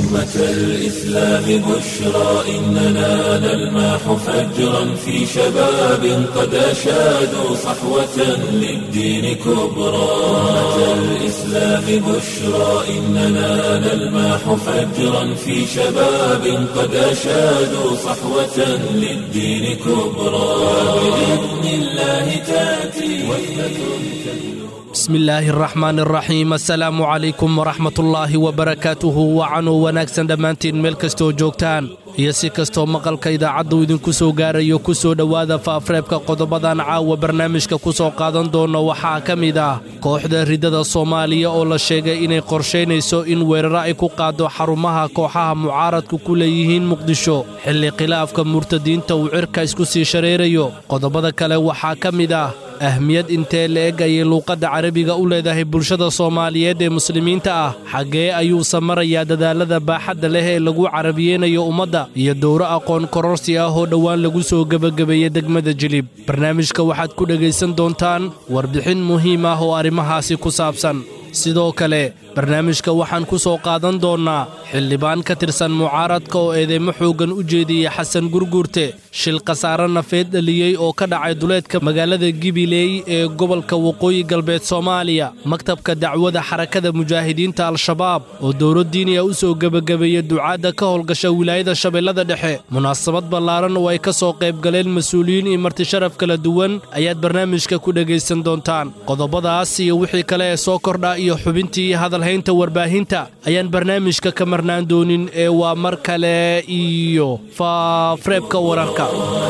أمة الإسلام بشرى إننا نلمح فجرا في شباب قد أشادوا صحوة للدين كبرى أمة الإسلام بشرى إننا نلمح فجرا في شباب قد أشادوا صحوة للدين كبرى بإذن الله تأتي وحدة bismi illaahi araxmaan araxiim assalaamu calaykum waraxmatullaahi wabarakaatuhu wacanuu wanaagsan dhammaantiin meel kastoo joogtaan iyo si kastoo maqalka idaacaddu idinku soo gaarayo ku soo dhowaada faafreebka qodobadan caawa barnaamijka ku soo qaadan doonno waxaa ka mid ah kooxda riddada soomaaliya oo la sheegay inay qorshaynayso in weeraro ay ku qaaddo xarumaha kooxaha mucaaradku ku leeyihiin muqdisho xilli khilaafka murtadiinta uu cirka isku sii shareerayo qodobada kale waxaa ka mid ah ahmiyad intee la-eg ayay luuqadda carabiga u leedahay bulshada soomaaliyeed ee muslimiinta ah xaggee ayuuse marayaa dadaalada baaxadda leh ee lagu carabiyeynayo ummadda iyo dowro aqoon kororsi ah oo dhowaan lagu soo gebagabeeyey degmada jilib barnaamijka waxaad ku dhegaysan doontaan warbixin muhiim ah oo arrimahaasi ku saabsan sidoo kale barnaamijka waxaan ku soo qaadan doonnaa xildhibaan ka tirsan mucaaradka oo eedeymo xooggan u jeediyey xasan gurguurte shil khasaare nafeed dhaliyey oo ka dhacay duleedka magaalada gibileey ee gobolka waqooyi galbeed soomaaliya maktabka dacwada xarakada mujaahidiinta al-shabaab oo dowlad diiniya u soo gebagabeeyey ducaadda ka howlgasha wilaayada shabeellada dhexe munaasabad ballaaran oo ay ka soo qaybgaleen mas-uuliyiin iyo martisharaf kala duwan ayaad barnaamijka ku dhegaysan doontaan qodobadaas iyo wixii kale ee soo kordha iyo xubintii hadalhaynta warbaahinta ayaan barnaamijka ka marnaan doonin ee waa mar kale iyo faafreebka wararka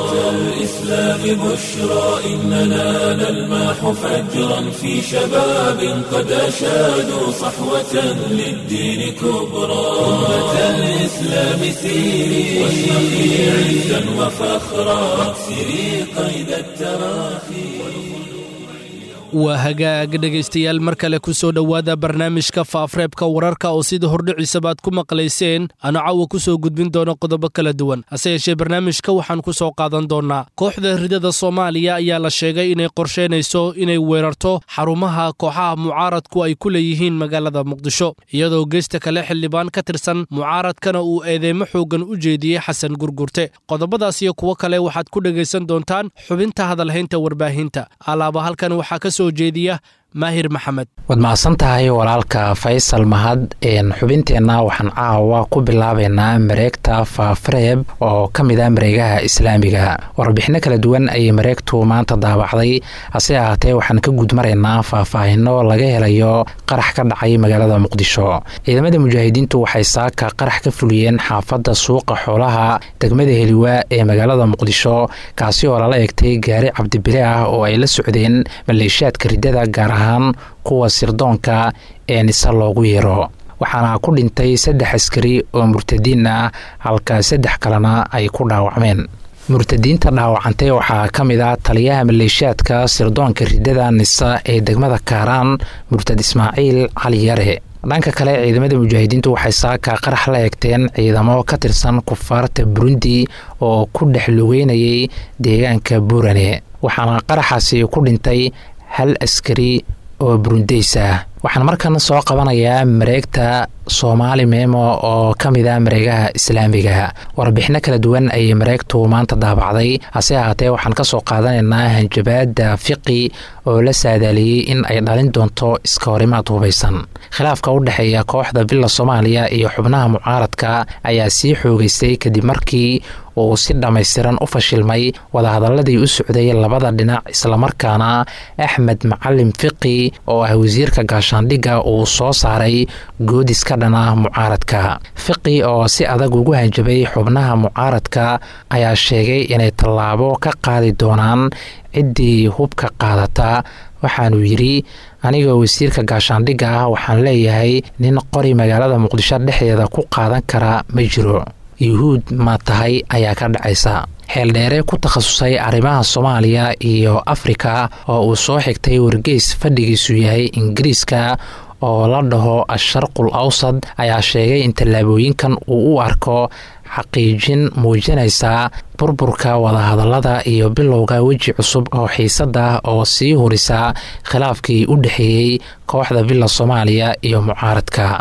الإسلام بشرى إننا نلمح فجرا في شباب قد أشادوا صحوة للدين كبرى أمة الإسلام سيري واشرقي عزا وفخرا واكسري قيد التراخي waa hagaag dhegaystayaal mar kale ku soo dhowaada barnaamijka faafreebka wararka oo sida hordhiciisabaad ku maqlayseen aanu caawa ku soo gudbin doono qodobo kala duwan hase yeeshee barnaamijka waxaan ku soo qaadan doonnaa kooxda ridada soomaaliya ayaa la sheegay inay qorshaynayso inay weerarto xarumaha kooxaha mucaaradku ay ku leeyihiin magaalada muqdisho iyadoo geesta kale xildhibaan ka tirsan mucaaradkana uu eedeymo xooggan u jeediyey xasan gurgurte qodobadaas iyo kuwo kale waxaad ku dhegaysan doontaan xubinta hadalhaynta warbaahinta alaaba halkan waxaa ka soo jeediya maahir maxamed waad mahadsan tahay walaalka faysal mahad xubinteenna waxaan caawa ku bilaabaynaa mareegta faafreeb oo ka mid ah mareegaha islaamiga warbixino kala duwan ayay mareegtu maanta daabacday hase ahaatee waxaan ka gudmaraynaa faahfaahino laga helayo qarax ka dhacay magaalada muqdisho ciidamada mujaahidiintu waxay saaka qarax ka fuliyeen xaafadda suuqa xoolaha degmada heliwaa ee magaalada muqdisho kaasi oo lala egtay gaari cabdibile ah oo ay la socdeen maleeshiyaadka riddada gaar ahaan kuwa sirdoonka ee nise loogu yeero waxaana ku dhintay saddex askari oo murtadiin ah halka saddex kalena ay ku dhaawacmeen murtadiinta dhaawacantay waxaa ka mid ah taliyaha maleeshiyaadka sirdoonka riddada nisa ee degmada kaaraan murtad ismaaciil cali yare dhanka kale ciidamada mujaahidiintu waxay saaka qarax la egteen ciidamo ka tirsan kufaarta burundi oo ku dhex lugeynayay deegaanka buurane waxaana qaraxaasi ku dhintay hal askari oo burundeys ah waxaan markan soo qabanayaa mareegta soomaali meemo oo ka mid ah mareegaha islaamiga warbixino kala duwan ayay mareegtu maanta daabacday hase ahaatee waxaan kasoo qaadanaynaa hanjabaada fiqi oo la saadaaliyey in ay dhalin doonto iska horimaad hubaysan khilaafka u dhexeeya kooxda villa soomaaliya iyo xubnaha mucaaradka ayaa sii xoogeystay kadib markii uu si dhammaystiran u fashilmay wadahadaladii u socday labada dhinac islamarkaana axmed macalin fiqi oo ah wasiirka gaashaandhigga uu soo saaray goodis ka dhan ah mucaaradka fiqi oo si adag ugu hanjabay xubnaha mucaaradka ayaa sheegay inay tallaabo ka qaadi doonaan ciddii hubka qaadata waxaanuu yidhi anigoo wasiirka gaashaandhigga ah waxaan leeyahay nin qori magaalada muqdisho dhexdeeda ku qaadan kara ma jiro yuhuud ma tahay ayaa ka dhacaysa xeeldheere ku takhasusay arrimaha soomaaliya iyo afrika oo uu soo xigtay wargeys fadhigiisu yahay ingiriiska oo la dhaho asharqul awsad ayaa sheegay in tallaabooyinkan uu u arko xaqiijin muujinaysa burburka wadahadallada iyo bilowga weji cusub oo xiisada oo sii hurisa khilaafkii u dhexeeyey kooxda villa soomaaliya iyo mucaaradka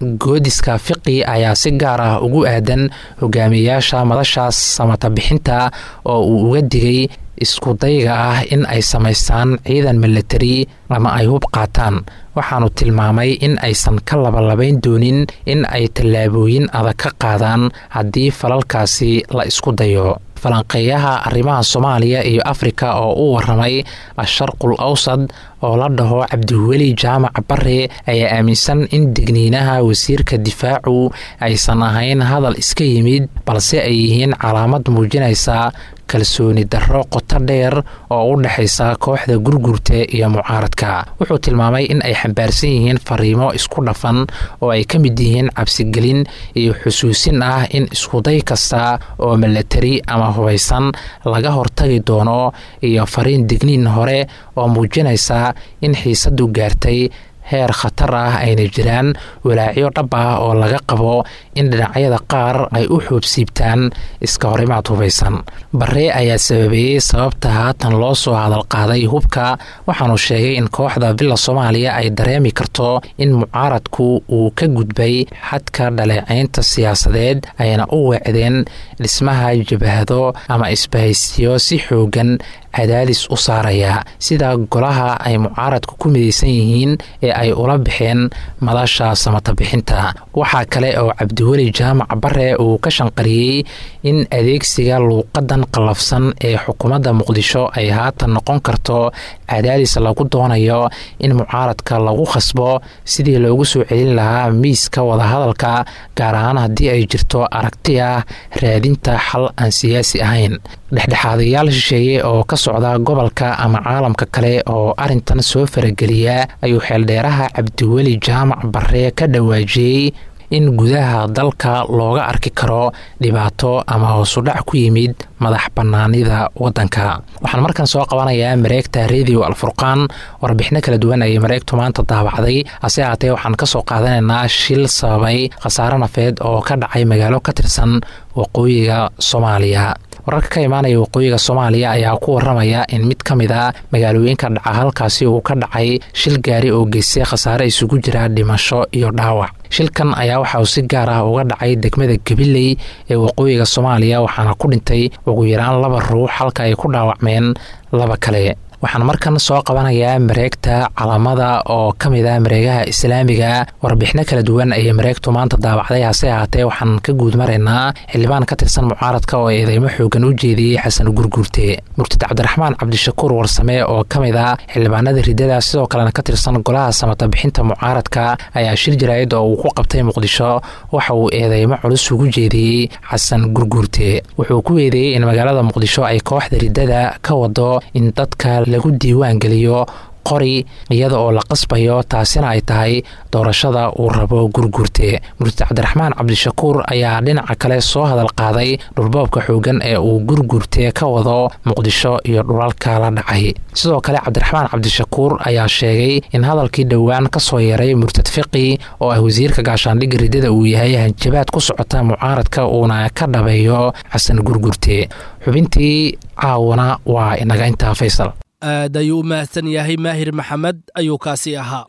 goodiska fiqi ayaa si gaar ah ugu aadan hogaamiyeyaasha madashaas samata bixinta oo uu uga digay iskudayga ah in ay samaystaan ciidan milatari ama ay hub qaataan waxaanu tilmaamay in aysan ka labalabayn doonin in ay tallaabooyin adag ka qaadaan haddii falalkaasi la isku dayo falanqeeyaha arrimaha soomaaliya iyo afrika oo u waramay asharqul awsad oo la dhaho cabdiweli jaamac bare ayaa aaminsan in digniinaha wasiirka difaacu aysan ahayn hadal iska yimid balse ay yihiin calaamad muujinaysa kalsooni darro qoto dheer oo u dhexaysa kooxda gurgurta iyo mucaaradka wuxuu tilmaamay in ay xambaarsan yihiin fariimo isku dhafan oo ay ka mid yihiin cabsigelin iyo xusuusin ah in iskuday kasta oo milatari ama hubaysan laga hortagi doono iyo fariin digniin hore oo muujinaysa in xiisadu gaartay heer khatar ah ayna jiraan walaacyo dhab ah oo laga qabo in dhinacyada qaar ay u xoobsiibtaan iska horimaad hubaysan bare ayaa sababeeyey sababta haatan loo soo hadalqaaday hubka waxaanu sheegay in kooxda villa soomaaliya ay dareemi karto in mucaaradku uu ka gudbay xadka dhaleecaynta siyaasadeed ayna u weecdeen dhismaha jabahado ama isbahaysiyo si xoogan cadaadis u saaraya sida golaha ay mucaaradku ku midaysan yihiin ee ay ula baxeen madasha samata bixinta waxaa kale oo cabdiweli jaamac bare uu ka shanqariyey in adeegsiga luuqadan qallafsan ee xukuumadda muqdisho ay haatan noqon karto cadaadis lagu doonayo in mucaaradka lagu khasbo sidii loogu soo celin lahaa miiska wadahadalka gaar ahaan haddii ay jirto aragti ah raadinta xal aan siyaasi ahayn dhexdhexaadayaal shisheeye oo ka socda gobolka ama caalamka kale oo arintan soo farageliya ayuu xeeldheeraha cabdiweli jaamac bare ka dhawaajiyey in gudaha dalka looga arki karo dhibaato ama hoosudhac ku yimid madax bannaanida waddanka waxaan markan soo qabanayaa mareegta radio alfurqaan warbixino kala duwan ayay mareegtu maanta daabacday hase haatee waxaan ka soo qaadanaynaa shil sababay khasaare nafeed oo ka dhacay magaalo ka tirsan waqooyiga soomaaliya wararka ka imaanaya waqooyiga soomaaliya ayaa ku waramaya in mid ka mid a magaalooyinka dhaca halkaasi uu ka dhacay shil gaari oo geystay khasaare isugu jira dhimasho iyo dhaawac shilkan ayaa waxa uu si gaar ah uga dhacay degmada gabiley ee waqooyiga soomaaliya waxaana ku dhintay ugu yaraan laba ruux halka ay ku dhaawacmeen laba kale waxaan markan soo qabanayaa mareegta calamada oo ka mid ah mareegaha islaamiga warbixino kala duwan ayay mareegtu maanta daabacday hase ahaatee waxaan ka guud maraynaa xildhibaan ka tirsan mucaaradka oo eedeymo xoogan u jeediyey xasan gurguurte murtad cabdiraxmaan cabdishakuur warsame oo ka mid ah xildhibaanada ridada sidoo kalena ka tirsan golaha samata bixinta mucaaradka ayaa shir jaraa'id oo uu ku qabtay muqdisho waxa uu eedeymo culus ugu jeediyey xasan gurguurte wuxuu ku eedeeyey in magaalada muqdisho ay kooxda ridada ka wado in dadka lagu diiwaan geliyo qori iyada oo la qasbayo taasina ay tahay doorashada uu rabo gurguurte murtad cabdiraxmaan cabdishakuur ayaa dhinaca kale soo hadal qaaday dhulboobka xoogan ee uu gurguurte ka wado muqdisho iyo dhulalka la dhacay sidoo kale cabdiraxmaan cabdishakuur ayaa sheegay in hadalkii dhowaan ka soo yaray murtad fiqi oo ah wasiirka gaashaandhigga ridada uu yahay hanjabaad ku socota mucaaradka uuna ka dhabeeyo xasan gurguurte xubintii caawana waa inaga intaa faysal aad ayuu u mahadsan yahay maahir maxamed ayuu kaasi ahaa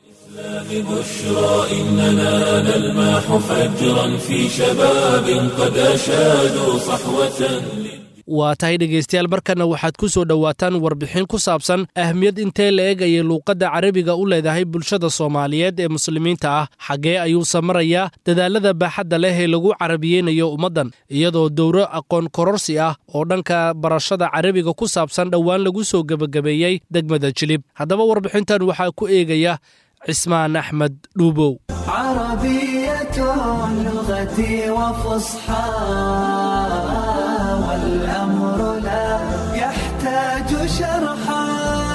بشرى إننا نلماح فجرا في شباب قد أشادوا صحوة waa tahay dhegaystayaal markana waxaad ku soo dhowaataan warbixin ku saabsan ahmiyad intee la eegayay luuqadda carabiga u leedahay bulshada soomaaliyeed ee muslimiinta ah xaggee ayuuse marayaa dadaalada baaxadda leh ee lagu carabiyeynayo ummaddan iyadoo dowro aqoon kororsi ah oo dhanka barashada carabiga ku saabsan dhowaan lagu soo gebagabeeyey degmada jilib haddaba warbixintan waxaa ku eegaya cismaan axmed dhuubow عربية لغتي وفصحى والأمر لا يحتاج شرحا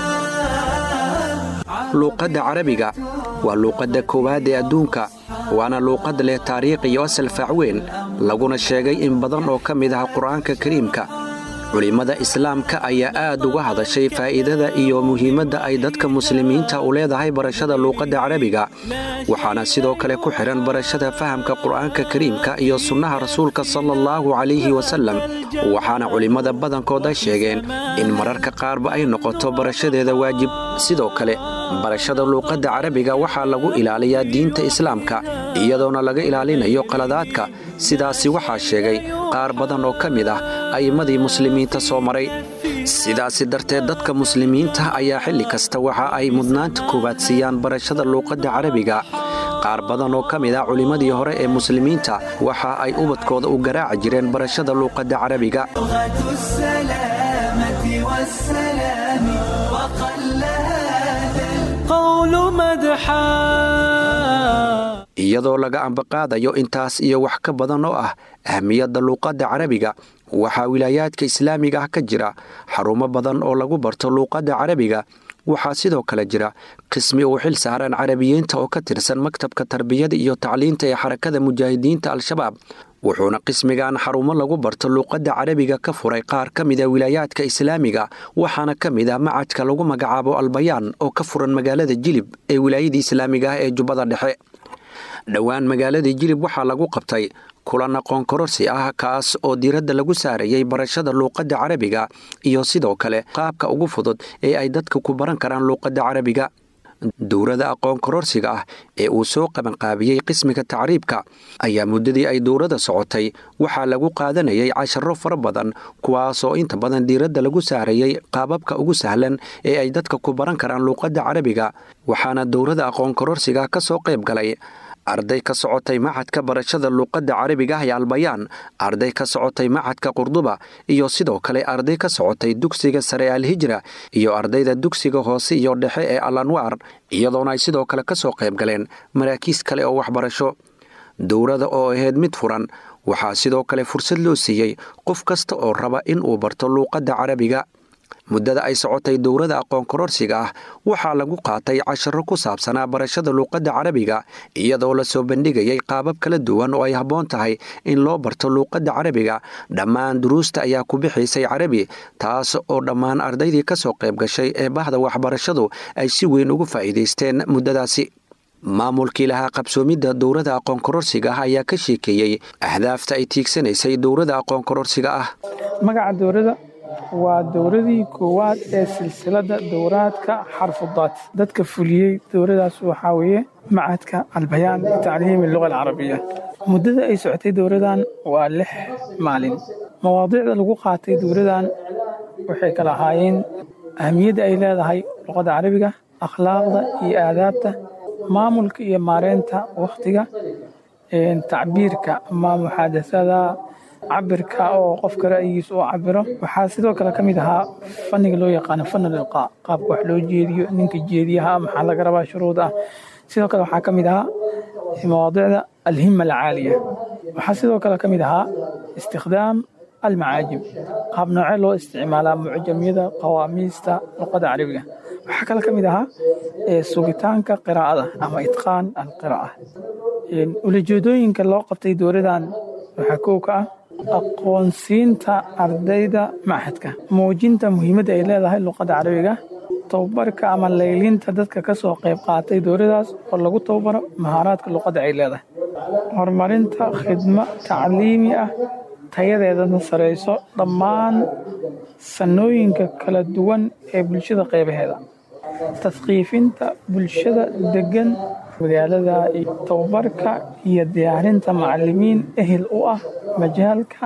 luuqadda carabiga waa luuqadda koowaad ee adduunka waana luuqad leh taariikh iyo asal faacweyn laguna sheegay in badan oo ka mid ah qur'aanka kariimka culimmada islaamka ayaa aad uga hadashay faa'iidada iyo muhiimadda ay dadka muslimiinta u leedahay barashada luuqadda carabiga waxaana sidoo kale ku xidhan barashada fahamka qur'aanka kariimka iyo sunnaha rasuulka sala allahu calayhi wasallam waxaana culimmada badankooda sheegeen in mararka qaarba ay noqoto barashadeeda waajib sidoo kale barashada luuqadda carabiga waxaa lagu ilaaliyaa diinta islaamka iyadoona laga ilaalinayo qaladaadka sidaasi waxaa sheegay qaar badan oo ka mid ah a'immadii muslimiinta soo maray sidaasi darteed dadka muslimiinta ayaa xilli kasta waxa ay mudnaanta koowaad siiyaan barashada luuqadda carabiga qaar badan oo ka mid ah culimmadii hore ee muslimiinta waxa ay ubadkooda u garaaci jireen barashada luuqadda carabiga لغة السلامة والسلام وقل هذا القول مدحا iyadoo laga ambaqaadayo intaas iyo wax ka badan oo ah ahmiyadda luuqadda carabiga waxaa wilaayaadka islaamiga ah ka jira xarumo badan oo lagu barto luuqadda carabiga waxaa sidoo kale jira qismi uu xil saaran carabiyiinta oo ka tirsan maktabka tarbiyada iyo tacliinta ee xarakada mujaahidiinta al-shabaab wuxuuna qismigan xarumo lagu barto luuqadda carabiga ka furay qaar ka mida wilaayaadka islaamiga waxaana ka mid ah macadka lagu magacaabo albayaan oo ka furan magaalada jilib ee wilaayadii islaamiga ah ee jubbada dhexe dhowaan magaaladii jilib waxaa lagu qabtay kulan aqoon kororsi ah kaas oo diiradda lagu saarayay barashada luuqadda carabiga iyo sidoo kale qaabka ugu fudud ee ay dadka ku baran karaan luuqadda carabiga dowrada aqoon kororsiga ah ee uu soo qabanqaabiyey qismiga tacriibka ayaa muddadii ay dowrada socotay waxaa lagu qaadanayay casharo fara badan kuwaasoo inta badan diiradda lagu saarayay qaababka ugu sahlan ee ay dadka ku baran karaan luuqadda carabiga waxaana dowrada aqoon kororsiga ka soo qayb galay arday ka socotay macadka barashada luuqadda carabiga ah ee albayaan arday ka socotay macadka qurduba iyo sidoo kale arday ka socotay dugsiga sare ee alhijra iyo ardayda dugsiga hoose iyo dhexe ee al anwaar iyadoona ay sidoo kale ka soo qayb galeen maraakiis kale oo waxbarasho dowrada oo ahayd mid furan waxaa sidoo kale fursad loo siiyey qof kasta oo raba in uu barto luuqadda carabiga muddada ay socotay dowrada aqoon kororsiga ah waxaa lagu qaatay casharo ku saabsanaa barashada luuqadda carabiga iyadoo la soo bandhigayay qaabab kala duwan oo ay habboon tahay in loo barto luuqadda carabiga dhammaan duruusta ayaa ku bixaysay carabi taas oo dhammaan ardaydii ka soo qayb gashay ee bahda waxbarashadu ay si weyn ugu faa'iidaysteen muddadaasi maamulkii lahaa qabsoomidda dowrada aqoon kororsiga ah ayaa ka sheekeeyey ahdaafta ay tiigsanaysay dowrada aqoon kororsiga ah magaca dowladda waa dowladii koowaad ee silsiladda dowraadka xarfudaad dadka fuliyey dowladaas waxaa weeye macadka albayaan bitacliimi luga alcarabiya muddada ay socotay dowladan waa lix maalin mawaadiicda lagu qaatay dowladan waxay kala ahaayeen ahamiyadda ay leedahay luqadda carabiga akhlaaqda iyo aadaabta maamulka iyo maareynta wakhtiga tacbiirka ama muxaadasada cabirka oo qofka ra'yigiisa uu cabiro waxaa sidoo kale ka mid ahaa fanniga loo yaqaano fanal ilqaa qaabka wax loo jeediyo ninka jeediyaha maxaa laga rabaa shuruud ah sidoo kale waxaa ka mid ahaa mawaadicda alhima alcaaliya waxaa sidoo kale ka mid ahaa istikhdaam almacaajim qaab noocee loo isticmaalaa mucjamyada qawaamiista luqada carabiga waxaa kale ka mid ahaa sugitaanka qiraa'ada ama itqaan alqiraa'a ulajeedooyinka loo qabtay dowladan waxaa kow ka ah aqoonsiinta ardayda machadka muujinta muhiimadda ay leedahay luqadda carabiga tababarka ama laylinta dadka ka soo qayb qaatay dowladaas oo lagu tababaro mahaaraadka luqadda ay leedahay horumarinta khidmo tacliimi ah tayadeedana sarayso dhammaan sanooyinka kala duwan ee bulshada qaybaheeda tasqiifinta bulshada degan magaalada tababarka iyo diyaarinta macalimiin ehel u ah majaalka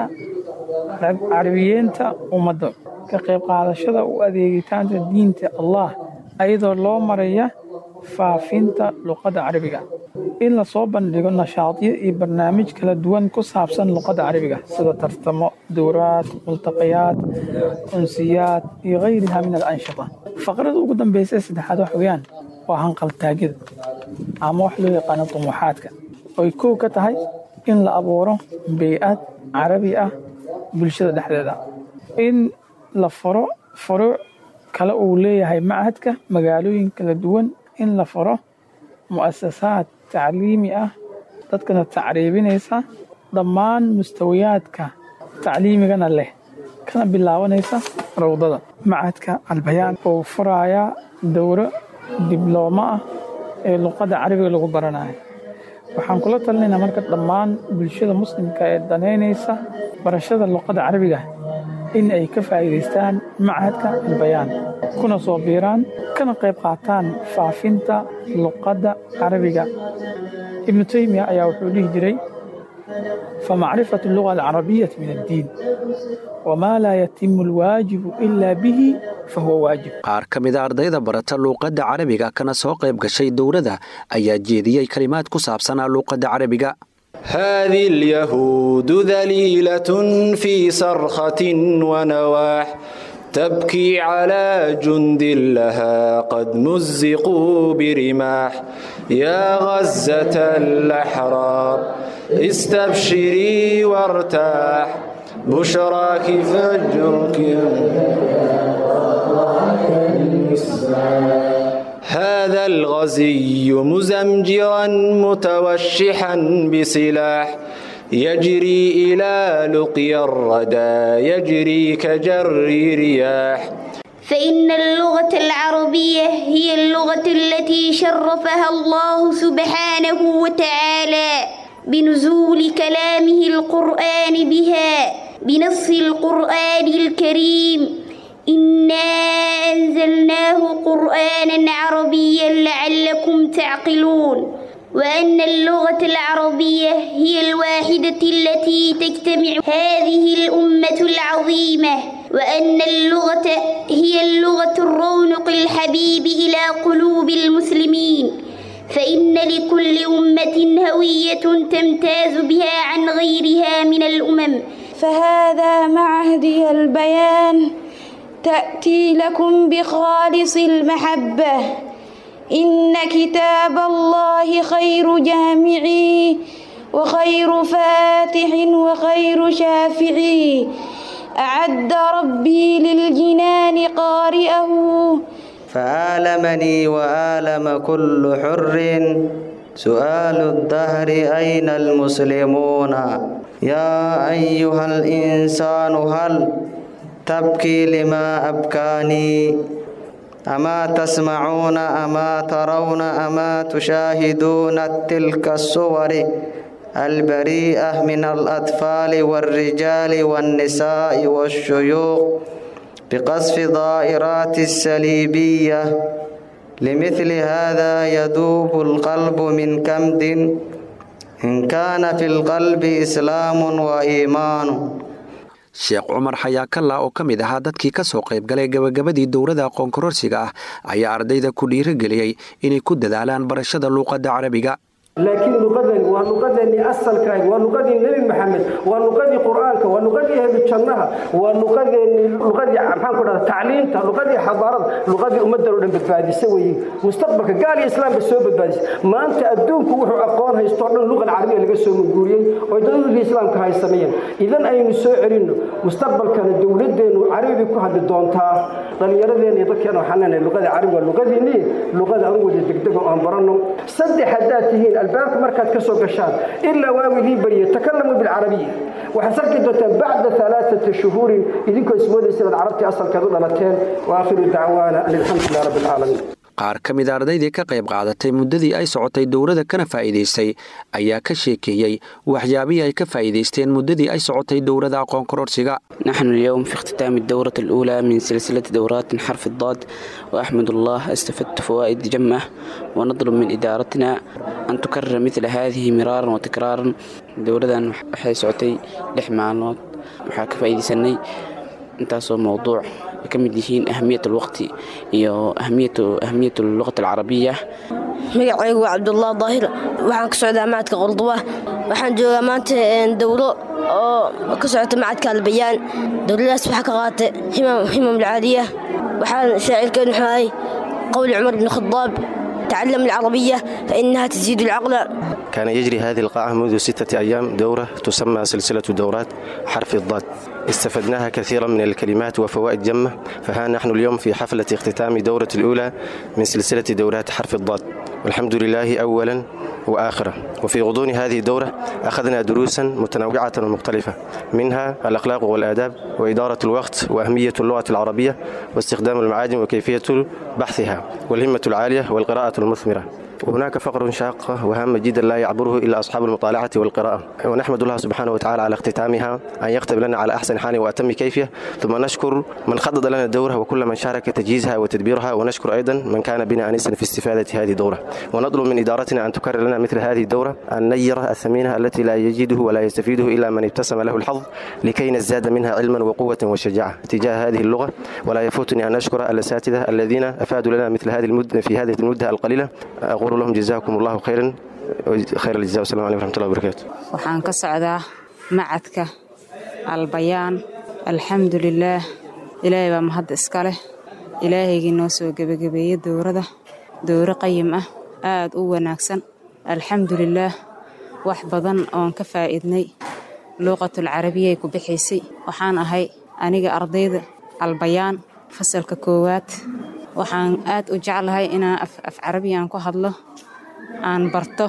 carabiyeenta ummadda ka qayb qaadashada u adeegitaanta diinta allah ayadoo loo maraya faafinta luqadda carabiga in lasoo bandhigo nashaadyo iyo barnaamij kala duwan ku saabsan luqadda carabiga sida tartamo dowraad multaqayaad unsiyaad iyo kayriha min alanshita faqrada ugu dambaysa ee saddexaad wax weeyaan waa hanqaltaagyada ama wax loo yaqaano dumuuxaadka oy kow ka tahay in la abuuro bey-ad carabi ah bulshada dhexdeeda in la faro furuuc kale uu leeyahay machadka magaalooyin kala duwan in la faro mu'asasaad tacliimi ah dadkana tacriibinaysa dhammaan mustawiyaadka tacliimigana leh kana bilaabanaysa rawdada machadka albayaan oo furaaya dowro diblooma ah ee luqadda carabiga lagu baranayo waxaan kula talinaynaa marka dhammaan bulshada muslimka ee danaynaysa barashada luqadda carabiga in ay ka faa'iidaystaan machadka albayaan kuna soo biiraan kana qayb qaataan faafinta luqadda carabiga ibnu taymiya ayaa wuxuu dhihi jiray famacrifatu luga alcarabiyati min addiin wamaa laa yatimu alwaajibu ilaa bihi fahuwa waajib qaar ka mida ardayda barata luuqadda carabiga kana soo qayb gashay dowladda ayaa jeediyey kalimaad ku saabsanaa luuqadda carabiga هذه اليهود ذليلة في صرخة ونواح تبكي على جند لها قد مزقوا برماح يا غزة الأحرار استبشري وارتاح بشراك فجرك هذا الغزي مزمجرا متوشحا بسلاح يجري إلى لقيا الردى يجري كجر رياح فإن اللغة العربية هي اللغة التي شرفها الله سبحانه وتعالى بنزول كلامه القرآن بها بنص القرآن الكريم إنا أنزلناه قرآنا عربيا لعلكم تعقلون وأن اللغة العربية هي الواحدة التي تجتمع هذه الأمة العظيمة وأن اللغة هي اللغة الرونق الحبيب إلى قلوب المسلمين فإن لكل أمة هوية تمتاز بها عن غيرها من الأمم فهذا معهدي البيان تأتي لكم بخالص المحبة إن كتاب الله خير جامعي وخير فاتح وخير شافعي أعد ربي للجنان قارئه فآلمني وآلم كل حر سؤال الدهر أين المسلمون يا أيها الإنسان هل تبكي لما أبكاني أما تسمعون أما ترون أما تشاهدون تلك الصور البريئة من الأطفال والرجال والنساء والشيوخ بقصف ضائرات السليبية لمثل هذا يذوب القلب من كمد إن كان في القلب إسلام وإيمان sheekh cumar xayaakalla oo ka mid ahaa dadkii ka soo qayb galay gabagabadii dowladda aqoon kororsiga ah ayaa ardayda ku dhiirigeliyey inay ku dadaalaan barashada luuqadda carabiga laakiin luqadani waa luqadeenii asalkaah waa luqadii nebi maxamed waa luqadii qur'aanka waa luqadii ahlu jannaha waa luqadeenii luqadii maxaan ku dhahda tacliinta luqadii xadaarada luqadii ummaddan oo dhan badbaadisa weeye mustaqbalka gaal iyo islaamba soo badbaadisa maanta adduunku wuxuu aqoon haysto o dhan luqan carabiya laga soo manguuriyey oo dadulkii islaamka haysameeyeen idan aynu soo celinno mustaqbalkana dowladeennu carabi ku hadli doontaa dhallinyaradeena iyo dadkeena waxaan leenahay luqada carabi waa luqadiinii luqada aan wada degdego aan baranno saddex haddaad tihiin albaabka markaad ka soo gashaan ilaa waagu idiin bariye takalamuu bilcarabiya waxaad sarki doontaan bacda alaaata shuhuurin idinkoo ismoodaysa inaad carabtii asalkeed u dhalateen wa aakhiru dacwaana an alxamdulilah rabbi alcaalamiin qaar ka mid a ardaydii ka qayb qaadatay muddadii ay socotay dowladda kana faa'iidaystay ayaa ka sheekeeyey waxyaabihii ay ka faa'iidaysteen muddadii ay socotay dowladda aqoon kororsiga نحن اليوم في اختتام الدورة الأولى من سلسلة دورات حرف الضاد وأحمد الله استفدت فوائد جمة ونطلب من إدارتنا أن تكرر مثل هذه مرارا وتكرارا دورة waxay socotay lix maalmood waxaa ka faa'iidaysanay intaasoo mowduuc ay ka mid yihiin ahamiyat alwaqti iyo ahamiyat luqat alcarabiya magacaygu waa cabdullah daahir waxaan ka socdaa macadka qurduba waxaan joogaa maanta dowlo oo ka socota macadka albayaan dowladaas waxaa ka qaatay himam alcaaliya waxaan shaacirkeenu xahay qowli cumar bn khadaab تعلم العربية فإنها تزيد العقل كان يجري هذه القاعة منذ ستة أيام دورة تسمى سلسلة دورات حرف الضاد استفدناها كثيرا من الكلمات وفوائد جمة فها نحن اليوم في حفلة اختتام دورة الأولى من سلسلة دورات حرف الضاد والحمد لله أولا وآخرة وفي غضون هذه الدورة أخذنا دروسا متنوعة ومختلفة منها الأخلاق والآداب وإدارة الوقت وأهمية اللغة العربية واستخدام المعاجم وكيفية بحثها والهمة العالية والقراءة المثمرة وهناك فقر شاق وهام جدا لا يعبره إلا أصحاب المطالعة والقراءة ونحمد الله سبحانه وتعالى على اختتامها أن يكتب لنا على أحسن حال وأتم كيفية ثم نشكر من خطط لنا الدورة وكل من شارك تجهيزها وتدبيرها ونشكر أيضا من كان بنا أنسا في استفادة هذه الدورة ونطلب من إدارتنا أن تكرر لنا مثل هذه الدورة النيرة الثمينة التي لا يجده ولا يستفيده إلا من ابتسم له الحظ لكي نزداد منها علما وقوة وشجاعة تجاه هذه اللغة ولا يفوتني أن أشكر الأساتذة الذين أفادوا لنا مثل هذه المدة في هذه المدة القليلة أقول لهم جزاكم الله خيرا خير الجزاء والسلام عليكم ورحمة الله وبركاته waxaan ka socdaa macadka albayaan alxamdu lilaah ilaahay baa mahadda iska leh ilaahaygii noo soo gebagabeeyey dowrada dowro qayim ah aad u wanaagsan alxamdu lilaah wax badan oon ka faa'iidnay luuqatul carabiyay ku bixaysay waxaan ahay aniga ardayda albayaan fasalka koowaad waxaan aad u jeclahay inaan af carabiyan ku hadlo aan barto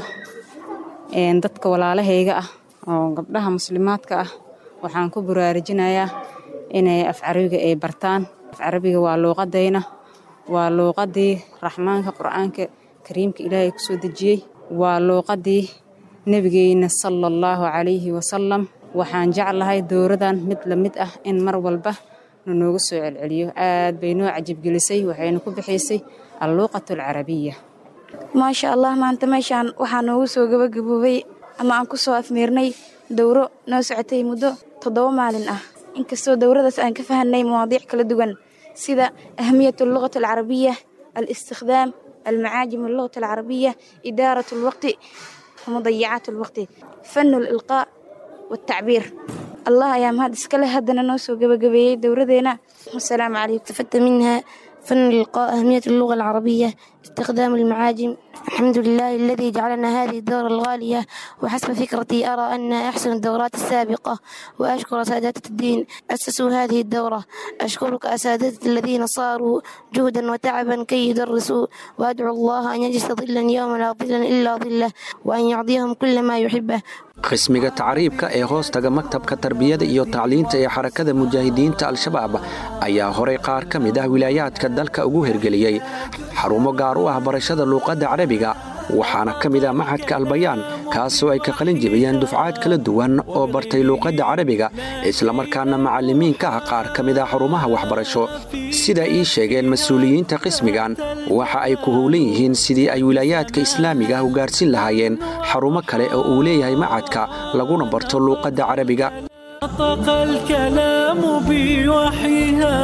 dadka walaalahayga ah oo gabdhaha muslimaadka ah waxaan ku buraarujinayaa inay af carabiga ay bartaan af carabiga waa luuqadayna waa luuqadii raxmaanka qur'aanka kariimka ilaahay ku soo dejiyey waa luuqadii nebigeyna sala allahu calayhi wasalam waxaan jeclahay dowradan mid la mid ah in mar walba nanooga soo celceliyo aad bay noo cajibgelisay waxayna ku bixaysay alluuqatu alcarabiya maasha allah maanta meeshaan waxaa noogu soo gabagaboobay ama aan ku soo afmeernay dowro noo socotay muddo toddoba maalin ah inkastoo dowradaas aan ka fahanay mawaadiic kala duwan sida ahmiyat allugati alcarabiya alistikhdaam almacaajim allugati alcarabiya idaarat alwaqti ومضيعات الوقت فن الإلقاء والتعبير الله يا مهد اسكله هدنا نوسو قبقبي دوردينا والسلام عليكم استفدت منها فن الإلقاء أهمية اللغة العربية استخدام المعاجم الحمد لله الذي جعلنا هذه الدورة الغالية وحسب فكرتي أرى أنها أحسن الدورات السابقة وأشكر سادات الدين أسسوا هذه الدورة أشكرك أساتذة الذين صاروا جهدا وتعبا كي يدرسوا وأدعو الله أن يجلس ظلا يوم لا ظل إلا ظله وأن يعطيهم كل ما يحبه qismiga tacriibka ee hoostaga maktabka tarbiyada iyo tacliinta ee xarakada mujaahidiinta al-shabaab ayaa horay qaar ka mid ah wilaayaadka dalka ugu hergeliyey xarumo gaar u ah barashada luuqadda carabiga waxaana ka mid ah maxadka albayaan kaasoo ay ka qalin jebiyeen dufcaad kala duwan oo bartay luuqadda carabiga islamarkaana macallimiin ka ah qaar ka mid ah xarumaha waxbarasho sida ii sheegeen mas-uuliyiinta qismigan waxa ay ku howlan yihiin sidii ay wilaayaadka islaamiga ah u gaarhsiin lahaayeen xarumo kale oo uu leeyahay macadka laguna barto luuqadda carabiga نطق الكلام بوحيها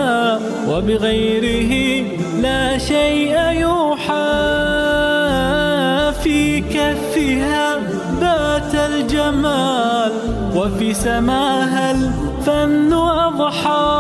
وبغيره لا شيء يوحى في كفها بات الجمال وفي سماها الفن أضحى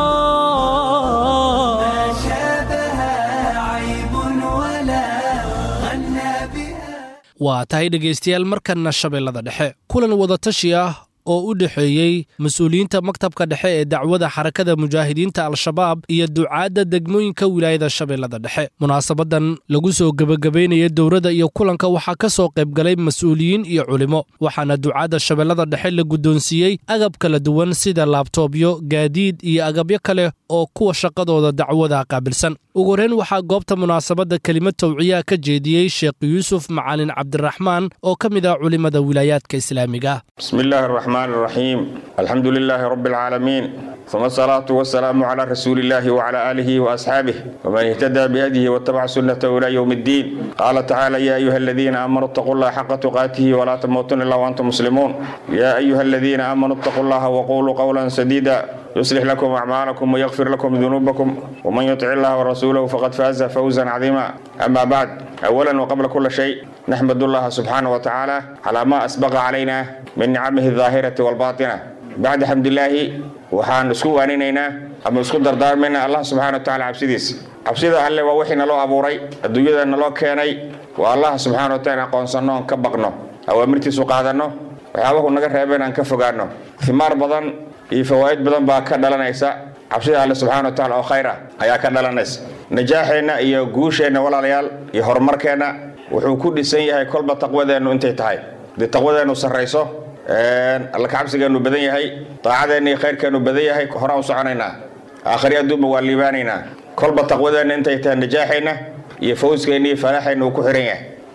ما شابها عيب ولا غنى بها waa tahay dhegaystayaal markanna shabeellada dhexe kulan wadatashi ah oo u dhexeeyey mas-uuliyiinta maktabka dhexe ee dacwada xarakada mujaahidiinta al-shabaab iyo ducaadda degmooyinka wilaayada shabeellada dhexe munaasabadan lagu soo gebagabaynaya dowladda iyo kulanka waxaa ka soo qaybgalay mas-uuliyiin iyo culimo waxaana ducaadda shabeellada dhexe la guddoonsiiyey agab kala duwan sida laabtoobyo gaadiid iyo agabyo kale oo kuwa shaqadooda dacwada qaabilsan ugu horreyn waxaa goobta munaasabadda kelimad tawciyaha ka jeediyey sheekh yuusuf macalin cabdiraxmaan oo ka mid ah culimmada wilaayaadka islaamiga بسم الله الرحمن الرحيم الحمد لله رب العالمين ثم الصلاة والسلام على رسول الله وعلى آله وأصحابه ومن اهتدى بهديه واتبع سنته إلى يوم الدين قال تعالى يا أيها الذين آمنوا اتقوا الله حق تقاته ولا تموتن إلا وأنتم مسلمون يا أيها الذين آمنوا اتقوا الله وقولوا قولا سديدا يصلح لكم أعمالكم ويغفر لكم ذنوبكم ومن يطع الله ورسوله فقد فاز فوزا عظيما أما بعد أولا وقبل كل شيء نحمد الله سبحانه وتعالى على ما أسبق علينا من نعمه الظاهرة والباطنة بعد حمد الله waxaan isku waaninaynaa ama isku dardaarmaynaa allah subxaana wa tacaala cabsidiisa cabsida alle waa wixii naloo abuuray adduunyada naloo keenay waa allah subxaana wa taala aqoonsanno oon ka baqno awaamirtiisu qaadanno waxyaabahu naga reebeen aan ka fogaanno himaar badan iyo fawaa'id badan baa ka dhalanaysa cabsida alle subxaana wa taala oo khayr ah ayaa ka dhalanaysa najaaxeenna iyo guusheenna walaalayaal iyo horumarkeenna wuxuu ku dhisan yahay kolba taqwadeennu intay tahay haddii taqwadeennu sarrayso alla kacabsigeennu badan yahay daacadeenna iyo khayrkeennu badan yahay horaan u soconaynaa aakhari adduunba waa liibaanaynaa kolba taqwadeenna intay tahay najaaxeenna iyo fawskeenna iyo falaaxeenna uu ku xihan yahay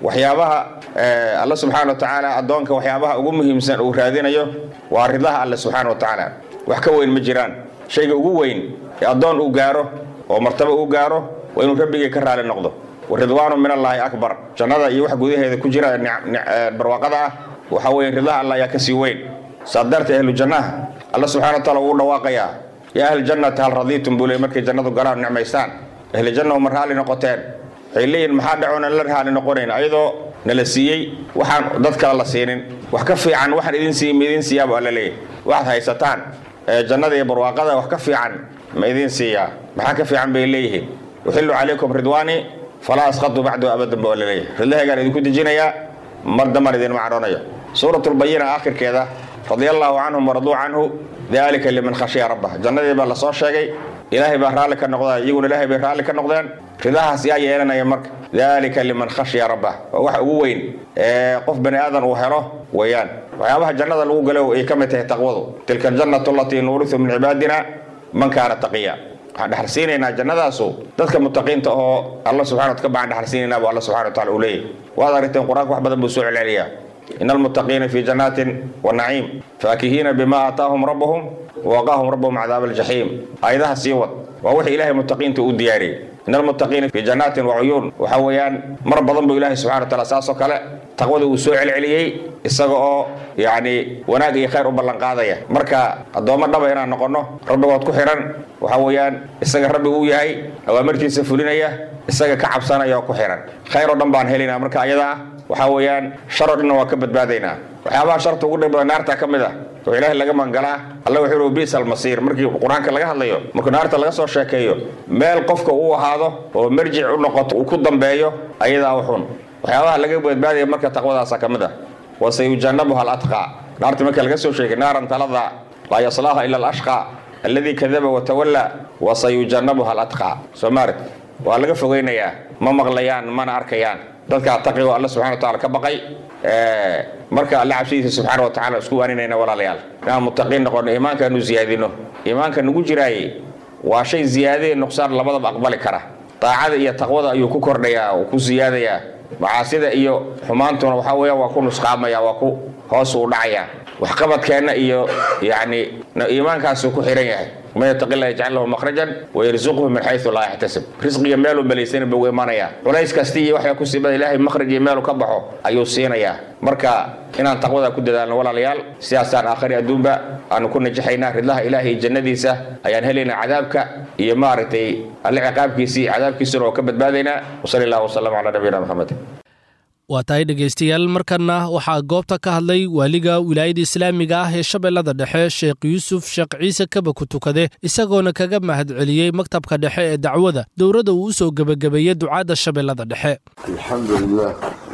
waxyaabaha alla subxaana wa tacaala addoonka waxyaabaha ugu muhiimsan uu raadinayo waa ridaha alle subxaana wa tacaala wax ka weyn ma jiraan shayga ugu weyn ee addoon uu gaaro oo martabo uu gaaro waa inuu rabbigii ka raali noqdo waridwaanu min allaahi akbar jannada iyo wax gudaheeda ku jira barwaaqada ah waxaa weeye ridaha alla ayaa kasii weyn saad dartee ahlu jannaha alla subxana wa taala wuu dhawaaqayaa yaa ahli jannati hal radiitum buu leey markay jannadu galaan nicmaystaan ahli janna ma raalli noqoteen waxay leeyihin maxaa dhacoona la raalli noqonayn ayadoo nala siiyey waxaan dad kale la siinin wax ka fiican waxaan idin siiy ma idin siiyaaba alla leeyahy waxaad haysataan jannada iyo barwaaqada wax ka fiican ma idin siiyaa maxaa ka fiican bay leeyihiin uxillu calaykum ridwaani falaa asqatu bacdu abadan ba alla leeyahy ridahaygaan idinku dejinayaa mar dambaan idinma cadhoonayo suuratulbayina aakhirkeeda radia allaahu canhum waraduu canhu dalika liman khashiya rabbah jannadii baa lasoo sheegay ilaahay baa raalli ka noqda iyaguna ilaahay bay raalli ka noqdeen ridahaas yaa yeelanaya marka dalika liman khashiya rabbah waa wax ugu weyn ee qof bani aadan uu helo weeyaan waxyaabaha jannada lagu galo ay ka mid tahay taqwadu tilka aljannatu allatii nuurisu min cibaadina man kaana taqiya waxaan dhexalsiinaynaa jannadaasu dadka mutaqiinta oo alla subxana ka baan dhexalsiinaynaa bu alla subxana wa taala uu leeyahy waad aragteen qur-aanka wax badan buu soo celceliyaa in almuttaqiina fii jannaatin wa naciim faakihiina bima aataahum rabbuhum wawaqaahum rabbuhum cadaaba aljaxiim aayadaha sii wad waa wixii ilaahay muttaqiinta u diyaariyey in almuttaqiina fii jannaatin wa cuyuun waxaa weeyaan mar badan buu ilaahay subxana wa taala saasoo kale taqwada uu soo celceliyey isaga oo yacni wanaag iyo khayr u ballanqaadaya marka addoommo dhaba inaan noqonno rabbigood ku xihan waxaa weeyaan isaga rabbi uu yahay awaamirtiisa fulinaya isaga ka cabsanaya oo ku xihan khayr oo dhan baan helinaa marka ayada ah waxaa weeyaan shar oo dhanna waa ka badbaadaynaa waxyaabaha sharta ugu dhib badan naarta ka mid ah oo ilaahay laga mangalaa alla wuxuu yihi biisa almasiir markii qur-aanka laga hadlayo markii naarta laga soo sheekeeyo meel qofka uu ahaado oo marjic u noqoto uu ku dambeeyo ayadaa uxun waxyaabaha laga badbaadaya marka taqwadaasa ka mid ah wa sayujannabuha alatqaa naarta marka laga soo sheegay naaran talada laa yaslaaha ila alashqa alladii kadaba watawalla wa sayujannabuha alatqaa soo maarid waa laga fogeynayaa ma maqlayaan mana arkayaan dadkaa taqigo alla subxana wa tacala ka baqay marka alla cabsidiisa subxaana wa tacala isku waaninayna walaalayaal inaan muttaqiin noqono iimaankaanu ziyaadino iimaanka nagu jiraaye waa shay ziyaadee nuqsaan labadaba aqbali kara daacada iyo taqwada ayuu ku kordhayaa oo ku siyaadayaa macaasida iyo xumaantuna waxaa weeyaan waa ku nusqaamaya waa ku hoos uu dhacayaa waxqabadkeenna iyo yacni iimaankaasuu ku xihan yahay man yataqi llah yajcal lahu makhrajan wayarzuqhu min xaysu laa yaxtasib risqiga meeluu malaysana buu imaanayaa culays kasta iyo waxaa ku siibada ilaahay makhraj iyo meelu ka baxo ayuu siinayaa marka inaan taqwada ku dadaalno walaalayaal sidaasaan aakhari adduunba aanu ku najaxaynaa ridlaha ilaahay iyo jannadiisa ayaan helaynaa cadaabka iyo maaragtay alle ciqaabkiisii cadaabkiisuna oo ka badbaadaynaa wasali allahu wasalam calaa nabiyina maxamed waa tahay dhegaystayaal markanna waxaa goobta ka hadlay waaliga wilaayada islaamiga ah ee shabeellada dhexe sheekh yuusuf sheekh ciise kaba ku tukade isagoona kaga mahadceliyey maktabka dhexe ee dacwada dowladda uu u soo gebagabeeyey ducaadda shabeellada dhexe الحمد لله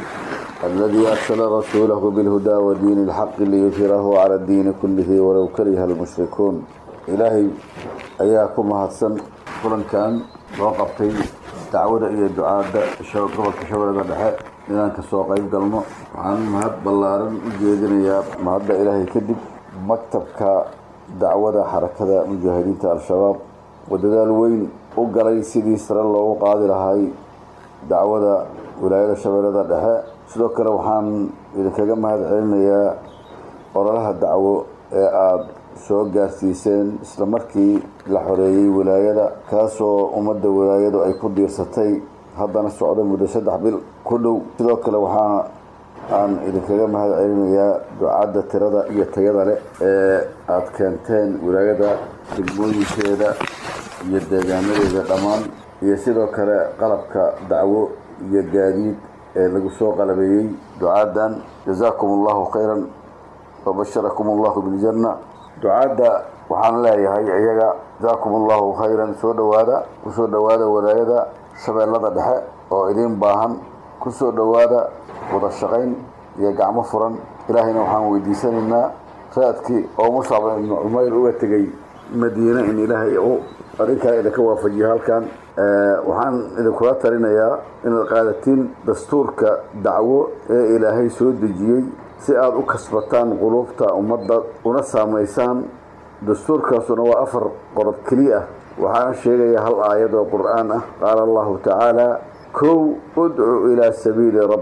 الذي أرسل رسوله بالهدى ودين الحق ليظهره على الدين كله ولو كره المشركون إلهي أياكم هاتسن كلن كان وقفتي دعوة إلى الدعاء قبل كشبرة دحاء inaan kasoo qayb galno waxaan mahad ballaaran u jeedinayaa mahadda ilaahay kadib maktabka dacwada xarakada mujaahidiinta al-shabaab oo dadaal weyn u galay sidii sare loogu qaadi lahay dacwada wilaayada shabeellada dhexe sidoo kale waxaan idinkaga mahad celinayaa ololaha dacwo ee aada soo gaarsiiseen isla markii la xoreeyey wilaayada kaasoo ummadda wilaayadu ay ku diirsatay haddana socda muddo saddex bil ku dhow sidoo kale waxaa aan idinkaga mahad celinayaa ducadda tirada iyo tayada leh ee aada keenteen wilaayada degmooyinkeeda iyo deegaanadeeda dhammaan iyo sidoo kale qalabka dacwo iyo gaadiid ee lagu soo qalabeeyey ducaadan jazaakum allahu khayran wabasharakum allahu biljanna ducaadda waxaan leeyahay iyaga jazaakum allahu khayran soo dhawaada kusoo dhawaada walaayada shabeellada dhexe oo idiin baahan ku soo dhowaada wada shaqayn iyo gacmo furan ilaahayna waxaan weydiisanaynaa raadkii oo muscab ibnu cumayr uga tegey madiine in ilaahay u arrinkaa idinka waafajiyo halkan waxaan idinkula talinayaa inaad qaadatiin dastuurka dacwo ee ilaahay soo dejiyey si aada u kasbataan quluubta ummadda una saamaysaan dastuurkaasuna waa afar qodob keliya ah waxaana sheegaya hal aayad oo qur-aan ah qaala allahu tacaala kow udcu ilaa sabiili rabbik